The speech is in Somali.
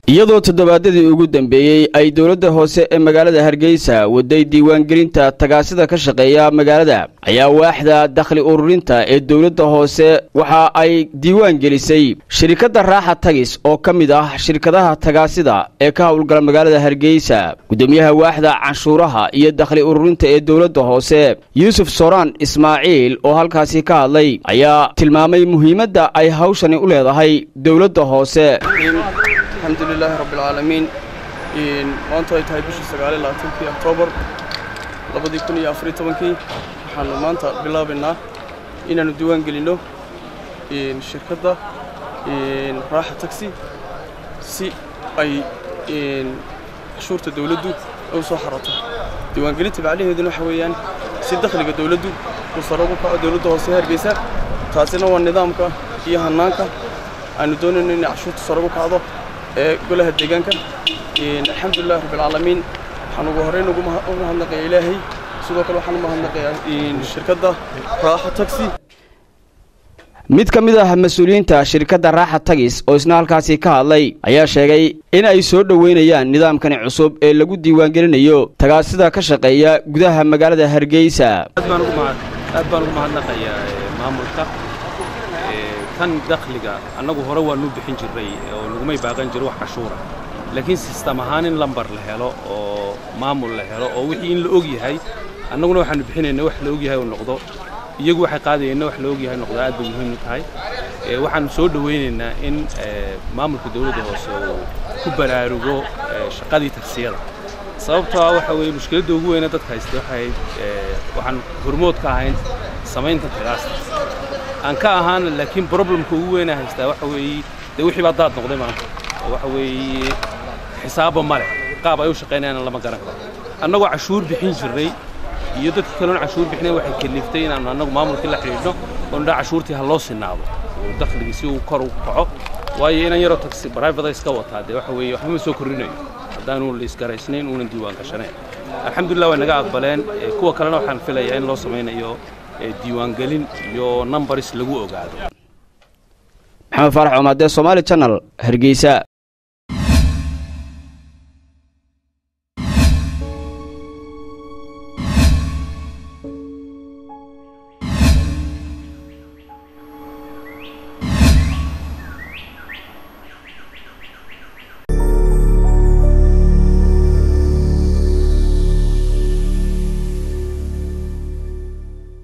iyadoo toddobaadyadii ugu dambeeyey ay dowladda hoose ee magaalada hargeysa waday diiwaangelinta tagaasida ka shaqeeya magaalada ayaa waaxda dakhli ururinta ee dowladda hoose waxa ay diiwaan gelisay shirkadda raaxa tagis oo ka mid ah shirkadaha tagaasida ee ka howlgala magaalada hargeysa gudoomiyaha waaxda canshuuraha iyo dakhli ururinta ee dowladda hoose yuusuf sooraan ismaaciil oo halkaasi ka hadlay ayaa tilmaamay muhiimadda ay hawshani u leedahay dowladda hoose alxamdulilaahi rabbialcaalamiin maantu ay tahay bishii sagaaliy labaatankii oktoobar labadii kun iyo afariy tobankii waxaannu maanta bilaabaynaa inaannu diiwaan gelinno shirkadda raaxa tagsi si ay cashuurta dawladdu u soo xarato diiwaangelinta macnaheeduna waxa weeyaan si dakhliga dawladdu uu sare ugu kaco dawladda hoose hargeysa taasina waa nidaamka iyo hannaanka aanu doonayno inay cashuurta sare ugu kacdo ee golaha deegaanka alxamdulilahi rabbialcaalamiin waxaan ugu horrayn ugu mahadnaqayaa ilaahay sidoo kale waxaan u mahadnaqayaa shirkadda raaxa tagsi mid ka mid ah mas-uuliyiinta shirkadda raaxa tagis oo isna halkaasi ka hadlay ayaa sheegay in ay soo dhoweynayaan nidaamkani cusub ee lagu diiwaangelinayo tagaasida ka shaqeeya gudaha magaalada hargeysa aad baan ugu mahadnaqayaa maamulka tan dakhliga annagu hore waanuu bixin jirray oo nagumay baaqan jiro wax cashuura laakiin sistam ahaan in lambar la helo oo maamul la helo oo wixii in la og yahay annaguna waxaanu bixinayna wax la og yahay uu noqdo iyagu waxay qaadayeenna wax la og yahay noqdo aad bay muhiim u tahay waxaanu soo dhowaynaynaa in maamulka dawladda hoose uu ku baraarugo shaqadii tagsiyada sababtoo ah waxa weeye mushkiladda ugu weyna dadka haysta waxay waxaan hormood ka ahayn samaynta tagaasta aan ka ahaana laakiin problemka ugu weynaa haystaa waxa weeye dee wixii baa daad noqday maanta oo waxa weeye xisaabba ma leh qaab ay u shaqaynayaana lama garan karo annagoo cashuur bixin jirnay iyo dadkii kaloon cashuur bixinayn waxay kaliftay inaannu annagu maamulkii la xidhiidhno oo nidhaa cashuurtii ha loo sinaado oo dakhligii si uu kor u kaco waayo inan yaroo taxi brivate iska wataa dee waxa weeye waxba ma soo korrinayo haddaanu la isgaraysnayn uunan diiwaan gashanayn alxamdulillah way naga aqbaleen kuwa kalena waxaan filayaa in loo samaynayo diiwaangelin iyo nambaris lagu ogaado maxamed faarax omaadee somaali janal hargeysa